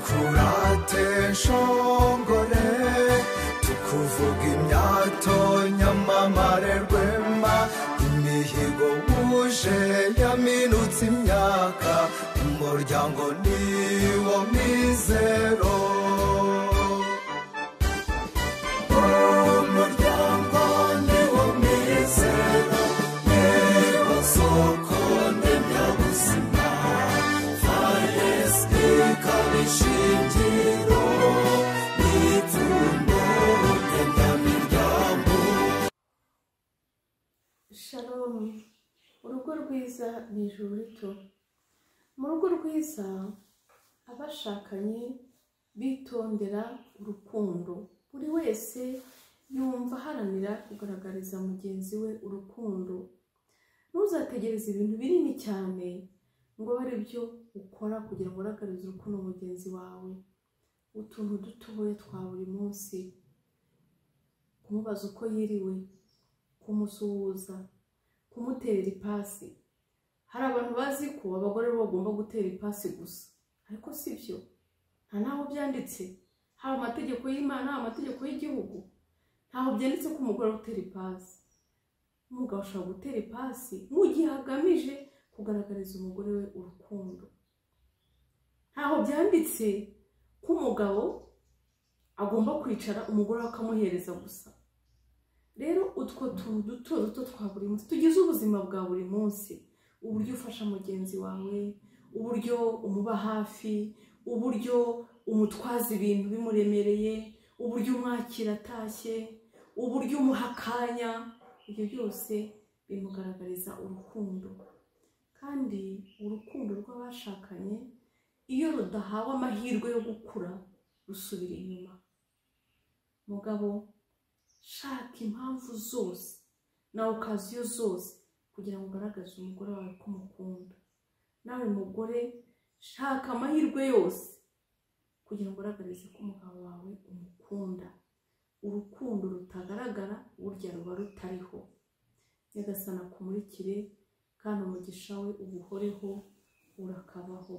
tukurate shongore tukuvuga imyato nyamamare rwema imihigo wuje yaminutse imyaka umuryango niwo mizero umuryango niwo mizero niwo soko ndemyabuzima faresike ikaba ishingiro n'ipfundo ndemyamiryango shalomu urugo rwiza ni ijuru rito mu rugo rwiza abashakanye bitondera urukundo buri wese yumva aharanira kugaragariza mugenzi we urukundo ntuzategereze ibintu binini cyane ngo abe ari byo ukora kugira ngo ugaragarize urukundo mugenzi wawe utuntu dutoya twa buri munsi kumubaza uko yiriwe kumusuhuza kumutera ipasi hari abantu bazi ko abagore bo bagomba gutera ipasi gusa ariko si byo nta n'aho byanditse haba amategeko y'imana haba amategeko y'igihugu ntaho byanditse ko umugore utera ipasi umugabo ashobora gutera ipasi mu gihe agamije kugaragariza umugore we urukundo ntaho byanditse ko umugabo agomba kwicara umugore we akamuhereza gusa rero utwo tuntu duto duto twa buri munsi tugize ubuzima bwa buri munsi uburyo ufasha mugenzi wawe uburyo umuba hafi uburyo umutwaza ibintu bimuremereye uburyo umwakira atashye uburyo umuha akanya ibyo byose bimugaragariza urukundo kandi urukundo rw'abashakanye iyo rudahawe amahirwe yo gukura rusubira inyuma mugabo shaka impamvu zose na okaziyo zose kugira ngo ugaragaze umugore wawe ko umukunda nawe mugore shaka amahirwe yose kugira ngo ugaragarize ko umugabo wawe umukunda urukundo rutagaragara burya ruba rutariho nyagasana akumurikire kandi umugisha we ubuhoreho urakabaho